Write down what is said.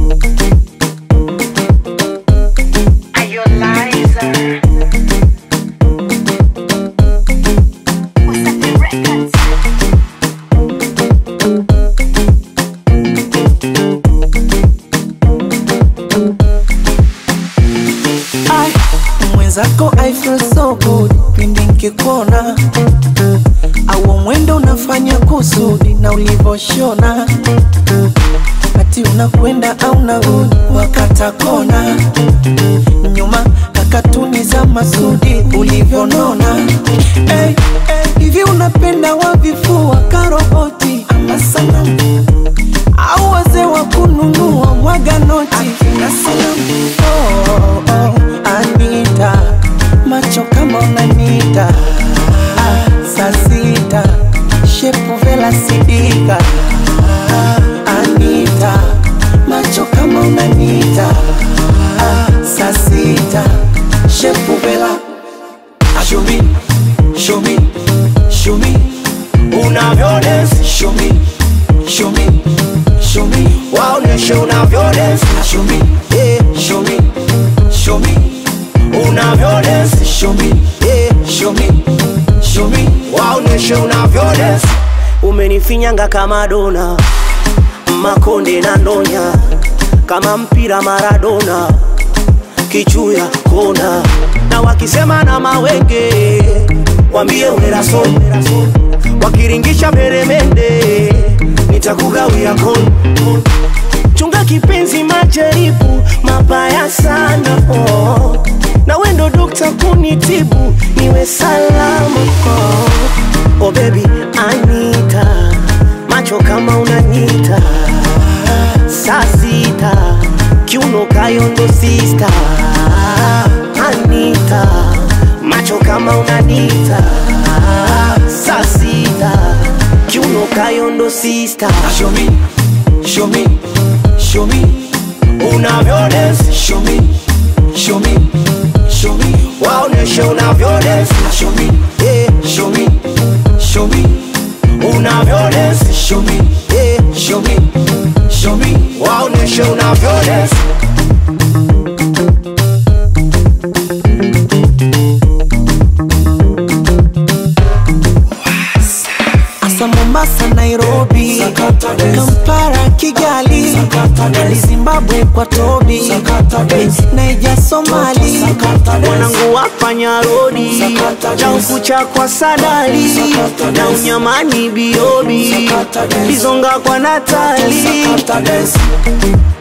Are you a liar? Wasafi Records. Ai, mwenzako I feel so good pindi nkikuona au mwendo unafanya kusudi na ulivoshona ati unakwenda au narudi wakata kona nyuma kakatuni za masudi ulivyonona hey, hey, hivi unapenda wavifua karoboti ama sanamu au wazee wa kununua mwaga noti na salamu oh, oh, Anita macho kama unanita ah, saa sita shepu vela sidika ah, Anita macho kama unanita ah, saa sita shepu vela Show me, show me, show me unavyo dance. Show me, show me, show me waoneshe unavyo dance. Show me, yeah, show me, show me unavyo dance. Show me, yeah, show me, show me waoneshe unavyo dance. Umenifinyanga kama dona, makonde na ndonya, kama mpira Maradona kichuya kona na wakisema na mawenge wambie uneraso wakiringisha meremende nitakugawia kon chunga kipenzi majaribu mabaya sana oh. na wendo dokta kunitibu niwe salama oh. oh baby anita macho kama unanyita saa sita kiuno kayondo sista anita macho kama unanita saa sita kiuno kayondo sista show me, show me, show me unavyo dance show me, show me, show me waoneshe unavyo dance show me, yeah, show me, show me unavyo dance show me, yeah, show me, show me waoneshe unavyo dance Asa Mombasa, Nairobi, Kampala, Kigali, Dali Zimbabwe kwa Tobi, Naija, Somali, wanangu wafanya rodi na ukucha kwa sadali na unyamani biobi bizonga kwa natali